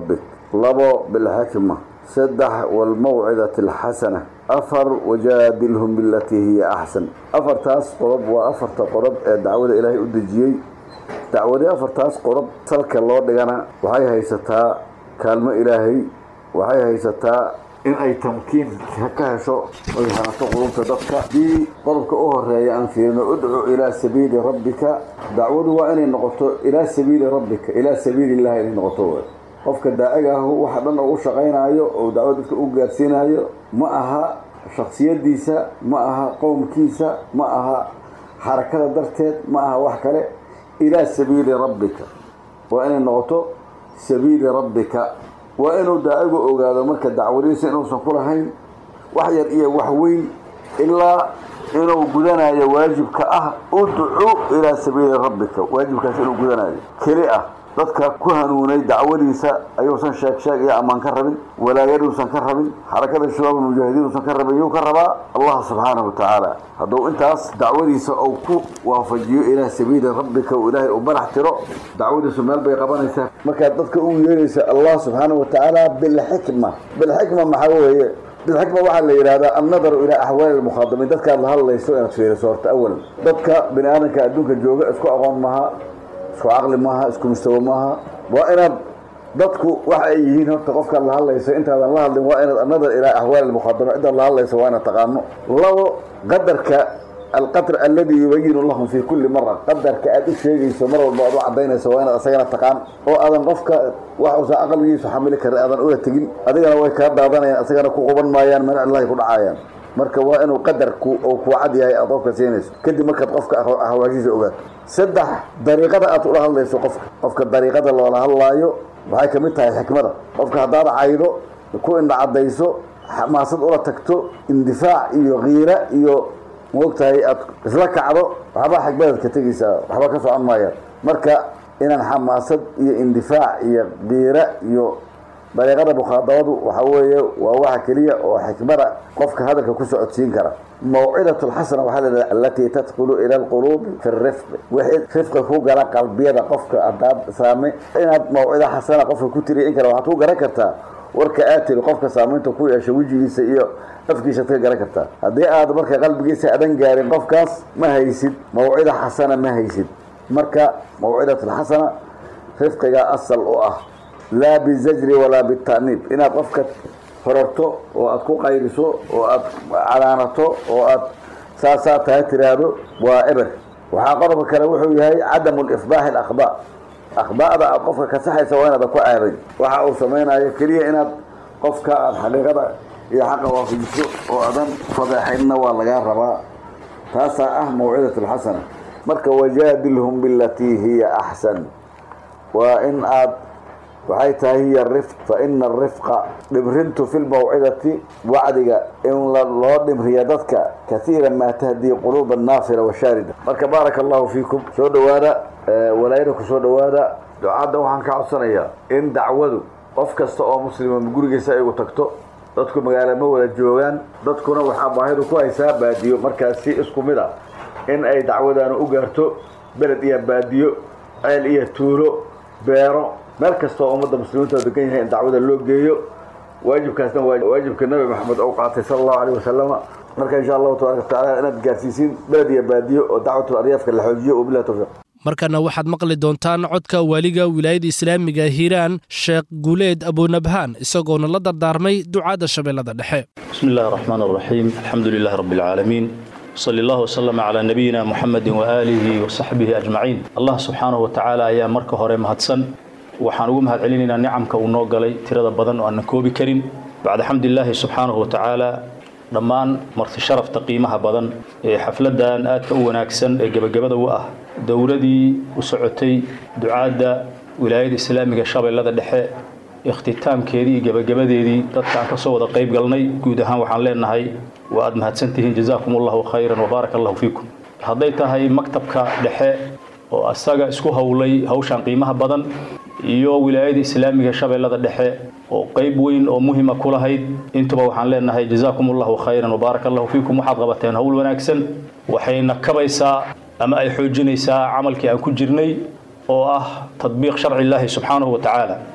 labo bilxikma saddex walmawcidati alxasana afar wajaadilhum bilatii hiya axsan afartaas qodob waa afarta qodob ee dacwada ilaahay u dejiyey dacwadii afartaas qodob salka loo dhigana waxay haysataa kaalmo ilaahay waxay haysataa in ay tamkiin ka hesho oy hanato qulubta dadka haddii qodobka u horeeya aan fiirino udcu ilaa sabiili rabbika dacwadu waa inay noqoto ilaa sabiili rabbika ilaa sabiili illahi inay noqoto w qofka daaciga ahu waxa dhan ugu shaqaynayo oo dacwad dadka u gaarsiinayo ma aha shaksiyadiisa ma aha qowmkiisa ma aha xarakada darteed ma aha wax kale ilaa sabiili rabbika waa inay noqoto sabiili rabbika waa inuu daacigu ogaado marka dacwadiisa inuusan ku lahayn wax yar iyo wax weyn ilaa inuu gudanayo waajibka ah udcu ilaa sabiili rabbika waajibkaas inuu gudanayo keli ah dadka ku hanuunay dacwadiisa ayuusan sheeg sheeg iyo ammaan ka rabin walaayaduusan ka rabin xarakada shabaab mujaahidiin uusan ka rabin yuu ka rabaa allah subxaanahu watacaala hadduu intaas dacwadiisa uu ku waafajiyo ilaa sabiili rabbika uu ilaahay u barax tiro dacwadiisu meel bay qabanaysaa markaad dadka u yeeraysa allah subxaanahu watacaala bilxikma bilxikma maxaa weeye bilxikma waxaa la yidhahdaa annadaru ilaa axwaali lmukhaadamiin dadkaad la hadlayso inaad fiiriso horta awalan dadka bini aadamka adduunka jooga isku aqoon maha isku caqli maaha isku mustawo maaha waa inaad dadku waxa ay yihiin horta qofkaad la hadlayso intaadan la hadlin waa inaad annadar ilaa axwaali lmukhaadamiin ciddaad la hadlayso waa inaad taqaano labo qadarka alqadr alladii yubayinu lahum fi kulli mara qadarka aad u sheegayso mar walba aad u cadaynayso waa inaad asagana taqaan oo aadan qofka wax uusan aqligiisu xamili karin aadan ula tegin adigana way kaa daadanayaan asagana ku quban maayaan mana cillahi ku dhacayaan marka waa inuu qadarku oo kuu cad yahay aad qofka siinayso kadib markaad qofka ahwaashiisa ogaato saddex dariiqada aad ula hadlayso qofka qofka dariiqada loola hadlaayo waxay kamid tahay xikmada qofka haddaad caydo ku indhacadayso xamaasad ula tagto indifaac iyo kiira iyo maogtahay aad isla kacdo waxbaa xikmadaad ka tegaysaa waxba ka socon maayaan marka inaan xamaasad iyo indifaac iyo kiira iyo dariiqada mukhaadabadu waxa weeye waa waxa keliya oo xikmada qofka hadalka ku socodsiin kara mawcidat lxasana waxaa la dhaha alatii tadkhulu ila alquluubi fi rifqi wixii rifqi ku gala qalbiyada qofka hadaad saame inaad mawcida xasana qofka ku tiriya in kale waxaad ku garan kartaa warka aad tiri qofka saamaynta ku yeesha wejigiisa iyo afkiisaad ka garan kartaa haddii aad marka qalbigiisa adan gaarin qofkaas ma haysid mawcida xasana ma haysid marka mawcidat lxasana rifqigaa asal u ah laa bizajri walaa bita'niib inaad qofka horarto oo aad ku qayriso oo aad canaanato oo aad saasaa tahay tiraahdo waa eber waxaa qodobka kale wuxuu yahay cadamu lifdaaxi alakhdaa akhda'da aad qofka kasaxaysa waa inaadan ku ceebin waxa uu samaynayo keliya inaad qofka aad xaqiiqada iyo xaqa waafajiso oo adan fadeexaynna waa lagaa rabaa taasaa ah mawcidat alxasana marka wajaadilhum bilatii hiya axsan waa in aad waxay tahay hiya rifq fa ina arifqa dhibrintu fi lmawcidati wacdiga in loo dhimriya dadka kaiira maa tahdii quluuba naafira washaarida marka baaraka allahu fiikum soo dhowaada walaayada ku soo dhowaada ducadda waxaan ka codsanayaa in dacwadu qof kasta oo muslima gurigiisa ay ugu tagto dadku magaalo ma wada joogaan dadkuna waxaa baahidu ku haysaa baadiyo markaas si isku mid ah in ay dacwadaanu u gaarto beled iyo baadiyo ceel iyo tuulo beero meel kasta oo ummadda muslimiinta degan yahay in dacwada loo geeyo waajibkaasna waa waajibka nabi maxamed ou qaatay sala allahu aleyh wasalama marka insha allahu tabaraka watacaala inaad gaarsiisiin beled iyo baadiyo oo dacwatul aryaafka la xoojiyo wabillahi tawfiiq markana waxaad maqli doontaan codka waaliga wilaayada islaamiga hiiraan sheekh guuleed abunabhaan isagoona la dardaarmay ducaadda shabeellada dhexe bismi illahi araxmaan araxiim alxamdu lilahi rabbi alcaalamiin sali allah wasalama calaa nabiyina muxamedin waaalihi wasaxbihi ajmaciin allah subxaanahu watacaala ayaa marka hore mahadsan waxaan ugu mahad celinaynaa nicamka uu noo galay tirada badan oo aanan koobi karin bacda xamdilaahi subxaanahu watacaala dhammaan marti sharafta qiimaha badan ee xafladan aadka u wanaagsan ee gebagabada u ah dowladii u socotay ducaadda wilaayada islaamiga shabeellada dhexe ikhtitaamkeedii iyo gebagabadeedii dadkaan ka soo wada qayb galnay guud ahaan waxaan leenahay waa aad mahadsantihiin jazaakum allahu khayran wabaarak allahu fiikum hadday tahay maktabka dhexe oo asaga isku howlay hawshan qiimaha badan iyo wilaayada islaamiga shabeellada dhexe oo qayb weyn oo muhima ku lahayd intuba waxaan leenahay jazaakum allahu khayran wabaarak allahu fiikum waxaad qabateen howl wanaagsan waxayna kabaysaa ama ay xoojinaysaa camalkii aan ku jirnay oo ah tadbiiq sharci illaahi subxaanahu wa tacaala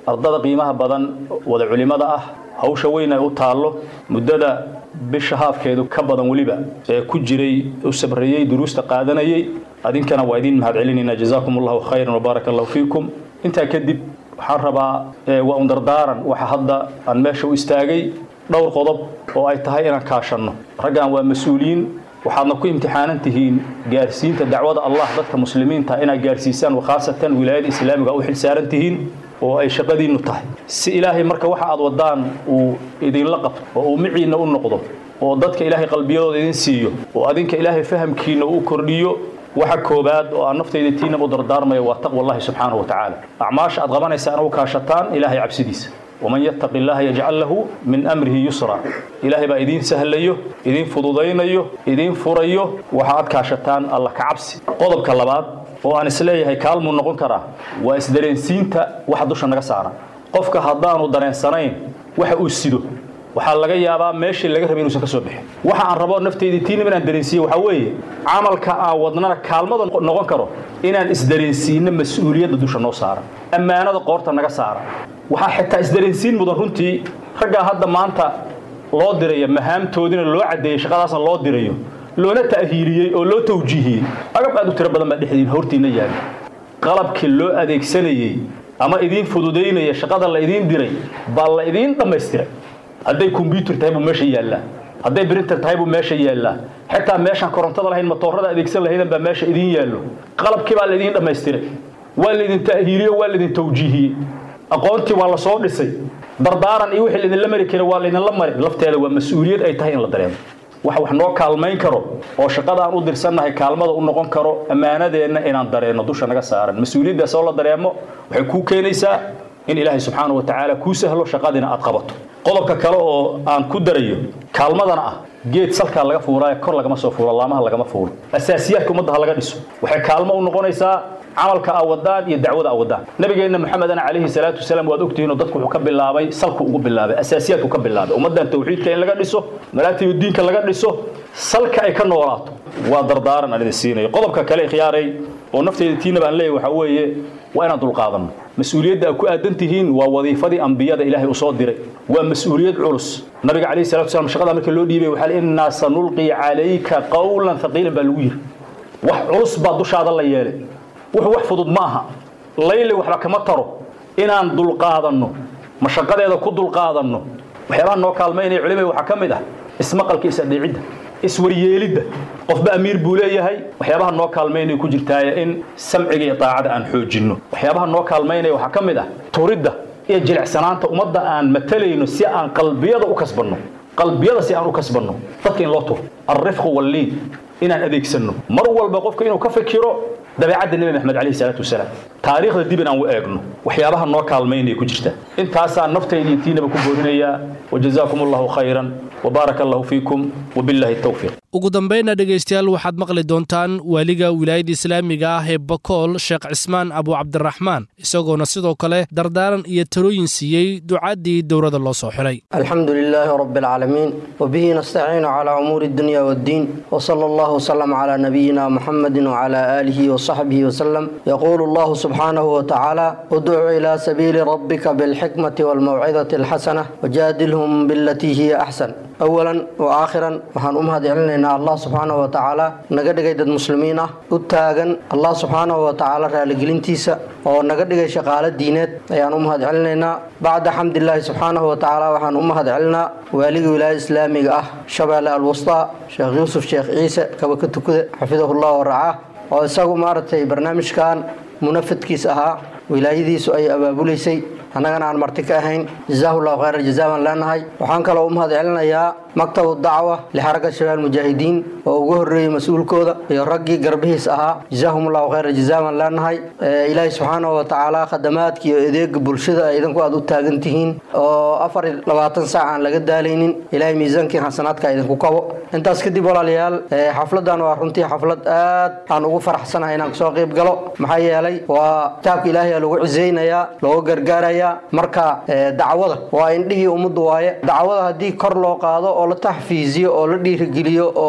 ardada qiimaha badan wada culimmada ah hawsha weyn ay u taallo muddada bisha haafkeedu ka badan weliba ee ku jiray u sabreeyey duruusta qaadanayay adinkana waa idin mahad celinaynaa jazaakum allahu khayran wabaaraka allahu fiikum intaa kadib waxaan rabaa waa un dardaaran waxa hadda aan meesha u istaagay dhowr qodob oo ay tahay inaan kaashanno raggan waa mas-uuliyiin waxaadna ku imtixaanan tihiin gaarsiinta dacwada allah dadka muslimiinta inaad gaarsiisaan khaasatan wilaayada islaamiga u xilsaaran tihiin oo ay shaqadiinnu tahay si ilaahay marka waxa aad wadaan uu idinla qabto oo uu miciinna u noqdo oo dadka ilaahay qalbiyadooda idin siiyo oo adinka ilaahay fahamkiinna uu kordhiyo waxa koobaad oo aan naftayda tiinaba u dardaarmaya waa taqwa allahi subxaanahu wa tacaala acmaasha aad qabanaysaan u kaashataan ilaahay cabsidiisa waman yattaqi illaha yajcal lahu min amrihi yusra ilaahay baa idiin sahlayo idiin fududaynayo idiin furayo waxa aad kaashataan alla ka cabsi qodobka labaad oo aan isleeyahay kaalmuu noqon karaa waa isdareensiinta waxa dusha naga saara qofka haddaanu dareensanayn waxa uu sido waxaa laga yaabaa meeshii laga rabay inuusan ka soo bixin waxa aan rabo naftayda tiinaba inaan dareensiiye waxaa weeye camalka aan wadnana kaalmada noqon karo inaan isdareensiino mas-uuliyadda dusha noo saara ammaanada qoorta naga saara waxaa xitaa isdareensiin mudan runtii raggaa hadda maanta loo diraya mahaamtoodina loo caddeeyey shaqadaasna loo dirayo loona ta'hiiliyey oo loo tawjiihiyey agab aad u tiro badan baa dhexdiin hortiinna yaali qalabkii loo adeegsanayey ama idiin fududaynaya shaqada la idiin diray baa la idiin dhammaystiray hadday kombyuutar tahay buu meesha yaallaa hadday brinter tahay buu meesha yaallaa xitaa meeshaan korontada lahayn matoorada adeegsan lahaydan baa meesha idiin yaallo qalabkii baa laydin dhammaystiray waa laydin ta'hiiliyo waa laydin tawjiihiyey aqoontii waa la soo dhisay dardaaran iyo wixii laydinla mari kara waa laydinla mari lafteeda waa mas-uuliyad ay tahay in la dareemo wax wax noo kaalmayn karo oo shaqada aan u dirsannahay kaalmada u noqon karo ammaanadeenna inaan dareenno dusha naga saaran mas-uuliyaddaas oo la dareemo waxay kuu keenaysaa in ilaahay subxaanahu wa tacaala kuu sahlo shaqadiina aad qabato qodobka kale oo aan ku darayo kaalmadana ah geed salkaa laga fuuraayo kor lagama soo fuulo laamaha lagama fuulo asaasiyaadka ummadda ha laga dhiso waxay kaalmo u noqonaysaa camalka aa wadaan iyo dacwada aa wadaan nabigeenna maxamedana calayhi salaatu wasalaam waad ogtihiinoo dadku wuxuu ka bilaabay salku ugu bilaabay asaasiyaadku ka bilaabay ummaddan tawxiidka in laga dhiso malaatiyo diinka laga dhiso salka ay ka noolaato waa dardaaran aan idin siinayo qodobka kale ikhyaaray oo nafteyda tiina baan leeyahay waxaa weeye waa inaan dulqaadanno mas-uuliyadda aad ku aadan tihiin waa wadiifadii ambiyada ilaahay uu soo diray waa mas-uuliyad culus nabiga calayhi salatu wasalam shaqada markii loo dhiibay waxaa innaa sanulqi calayka qawlan thaqiilan baa lagu yidhi wax culus baa dushaada la yeelay wuxuu wax fudud ma aha layli waxba kama taro inaan dulqaadanno mashaqadeeda ku dulqaadanno waxyaabaha noo kaalmaynaya culimada waxaa ka mid ah ismaqalka is-adeecidda iswaryeelidda qofba amiir buu leeyahay waxyaabaha noo kaalmaynaya ku jirtaaye in samciga iyo daacada aan xoojinno waxyaabaha noo kaalmaynaya waxaa ka mid ah turidda iyo jilicsanaanta ummadda aan matalayno si aan qalbiyada u kasbanno qalbiyada si aan u kasbanno dadka in loo turo alrifqu walliin inaan adeegsanno mar walba qofka inuu ka fikiro dabeecadda nebi maxamed calayhi salaatu wasalaam taariikhda dib in aan u eegno waxyaabaha noo kaalmaynaya ku jirta intaasaan naftayda iyo tiinaba ku boorinayaa wajazaakum allahu khayran وبارك الله فيكم وبالله التوفيق ugu dambaynna dhegaystayaal waxaad maqli doontaan waaliga wilaayadda islaamiga ah ee bakool sheekh cismaan abu cabdiraxmaan isagoona sidoo kale dardaaran iyo talooyin siiyey ducaddii dowladda loo soo xiray الحمد لله رب العالمين وبه نستعين على أمور الدنيا والدين وصلى الله وسلم على نبينا محمد وعلى آله وصحبه وسلم يقول الله سبحانه وتعالى ادع إلى سبيل ربك بالحكمة والموعظة الحسنة وجادلهم بالتي هي أحسن أولا وآخرا وحان أمهد علينا الله سبحانه وتعالى نقدق دad muslimiin ah u taagan allah subxaanahu watacaala raaligelintiisa oo naga dhigay shaqaalo diineed ayaan u mahad celinaynaa bacda xamdilaahi subxaanahu watacaala waxaan u mahad celinaa waaligii wilaayada islaamiga ah shabeelle alwustaa sheekh yuusuf sheekh ciise kaba ka tukude xafidahullah waracaa oo isagu maaragtay barnaamijkan munafadkiis ahaa wilaayadiisu ay abaabulaysay annagana aan marti ka ahayn jazaahullahu khayra jazaa baan leenahay waxaan kaloo u mahad celinayaa maktabu dacwa lixaraga shabaal mujaahidiin oo ugu horreeyey mas-uulkooda iyo raggii garbihiis ahaa jazaahumullahu khayra jazaa baan leenahay ilaahay subxaanahu watacaala khadamaadka iyo adeega bulshada idinku aad u taagan tihiin oo afar iyo labaatan saac aan laga daalaynin ilaahay miisaankii xasanaadka idinku kabo intaas kadib walaalayaal xafladan waa runtii xaflad aad aan ugu faraxsanahay inaan kasoo qayb galo maxaa yeelay waa kitaabka ilaahay lagu cisaynayaa looga gargaarayaa marka dacwada waa indhihii ummaddu waaye dacwada haddii kor loo qaado oo la taxfiiziyo oo la dhiirigeliyo oo maxaanku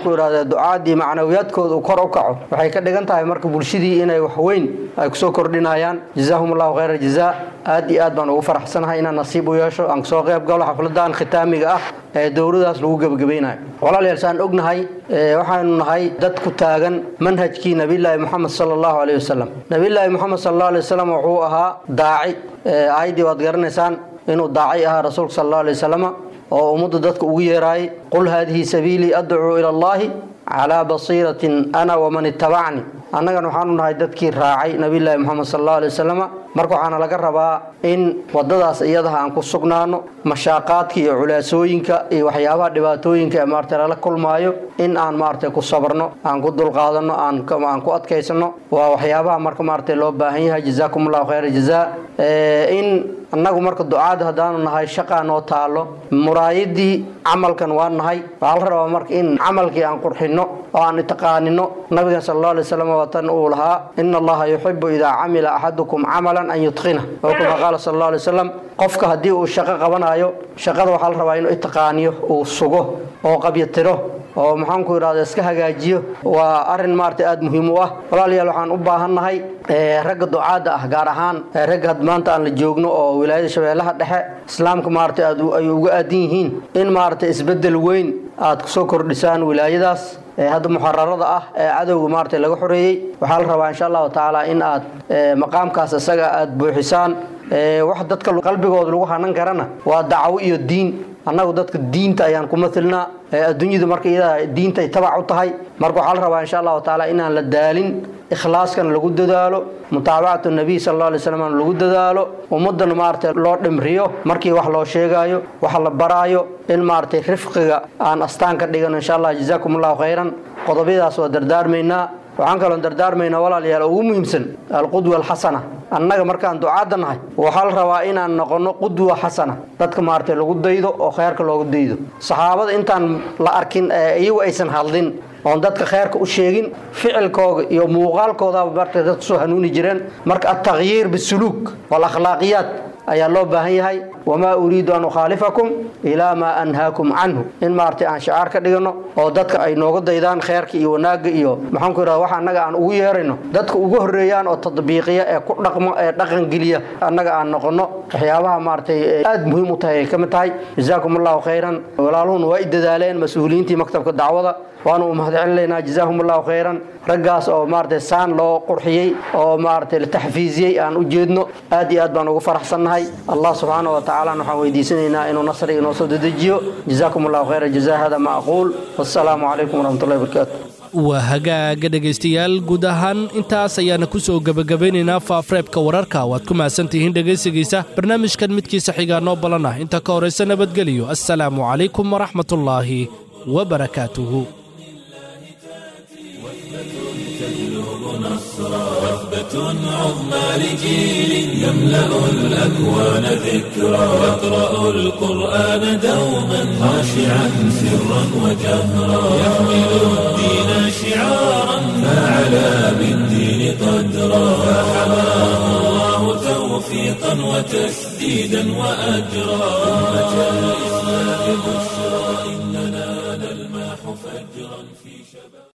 maxaanku idhahda ducaadii macnawiyaadkooda uu kor u kaco waxay ka dhigan tahay marka bulshadii inay wax weyn ay kusoo kordhinayaan jazaahum allahu khayra jazaa aad iyo aad baan ugu faraxsanahay inaan nasiib u yeesho aan kasoo qayb galo xafladan khitaamiga ah ee dowladaas lagu gebagabaynayo walaalayaal saan ognahay waxaanu nahay dad ku taagan manhajkii nabiyllaahi moxamed sala allahu aleyh wasalam nabiyllaahi moxamed sala allahu alay wasalam wuxuu ahaa daaci aayaddii waad garanaysaan inuu daaci ahaa rasuulka sala allahu alay wasalama oo ummadda dadka ugu yeeraayay qul haadihi sabiilii adcuu ila allahi calaa basiiratin ana waman ittabacni annagan waxaanu nahay dadkii raacay nabiyllaahi moxamed sala allahu alay wasalama marka waxaana laga rabaa in wadadaas iyadaha aan ku sugnaano mashaaqaadka iyo culaasooyinka iyo waxyaabaha dhibaatooyinka ee maarata lala kulmaayo in aan maarata ku sabarno aan ku dulqaadano aan ku adkaysano waa waxyaabaha marka maarata loo baahan yahay jazaakum allahu khayra jazaa in annagu marka ducaada haddaanu nahay shaqaa noo taalo muraayadii camalkan waa nahay waxaa la rabaa marka in camalkii aan qurxino oo aan itaqaanino nabigan sal alla alay wasalam watan uu lahaa ina allaha yuxibu idaa camila axadukum camalan an yutqina oo kama qaala sal alla alay wasalam qofka haddii uu shaqo qabanayo shaqada waxaa la rabaa inuu itaqaaniyo uu sugo oo qabyatiro oo maxaanku idhahda iska hagaajiyo waa arin maarata aada muhiim u ah walaalayaal waxaan u baahannahay ragga ducaadda ah gaar ahaan ragga had maanta aan la joogno oo wilaayada shabeellaha dhexe islaamka maarata aad ay uga aadan yihiin in maarata isbedel weyn aad kusoo kordhisaan wilaayadaas hadda muxararada ah ee cadowga maarata laga xoreeyey waxaa la rabaa insha allahu tacaala in aad maqaamkaas isaga aad buuxisaan wax dadka qalbigooda lagu hanan karana waa dacwo iyo diin annagu dadka diinta ayaan ku matilnaa adduunyadu marka iyada diinta ay tabac u tahay marka waxaa la rabaa insha allahu tacaala inaan la daalin ikhlaaskan lagu dadaalo mutaabacatu nabiy sal alla alay slam lagu dadaalo ummaddan maarata loo dhimriyo markii wax loo sheegaayo wax la baraayo in maaragtay rifqiga aan astaan ka dhigano insha allah jazaakum allahu khayran qodobyadaas waa dardaarmaynaa waxaan kaloon dardaarmaynaa walaalayaal ugu muhiimsan alqudwa alxasana annaga markaan ducaadda nahay waxaa la rabaa inaan noqono qudwa xasana dadka maaragtay lagu daydo oo kheyrka loogu daydo saxaabada intaan la arkin iyagu aysan hadlin oon dadka kheyrka u sheegin ficilkooga iyo muuqaalkoodaaba marka dadku soo hanuuni jireen marka altakhyiir bisuluuk walakhlaaqiyaat ayaa loo baahan yahay wamaa uriidu an ukhaalifakum ilaa maa anhaakum canhu in maaragtay aan shacaar ka dhigano oo dadka ay nooga daydaan kheyrka iyo wanaagga iyo maxaanku idhahda wax annaga aan ugu yeerayno dadka ugu horreeyaan oo tadbiiqiya ee ku dhaqmo ee dhaqangeliya annaga aan noqono waxyaabaha maaragtay aada muhiim u tahay ay ka mid tahay jazaakum allahu khayran walaaluhuna waa i dadaaleen mas-uuliyiintii maktabka dacwada waanu u mahad celinaynaa jazaahum allahu khayran raggaas oo maaragtay saan loo qurxiyey oo maaragtay la taxfiiziyey aan u jeedno aad iyo aad baan ugu faraxsannahay allah subxaana wa tacaala waxaan weydiisanaynaa inuu nasri inoo soo dedejiyo jazaakum allahu khayra jazaa hada ma aquul wassalaamu calaykum waraxmatullahi wabarakaatu waa hagaaga dhegaystayaal guud ahaan intaas ayaana ku soo gebagabaynaynaa faafreebka wararka waad ku mahadsantihiin dhegaysigiisa barnaamijkan midkiisa xigaa noo balan ah inta ka horaysa nabadgeliyo assalaamu calaykum waraxmatullaahi wabarakaatuhu وثبة عظمى لجيل يملأ الأكوان ذكرى يقرأ القرآن دوما خاشعا سرا وجهرا يحمل الدين شعارا فعلى بالدين قدرا فحماه الله توفيقا وتسديدا وأجرا أمة الإسلام بشرى إننا نلمح فجرا في شباب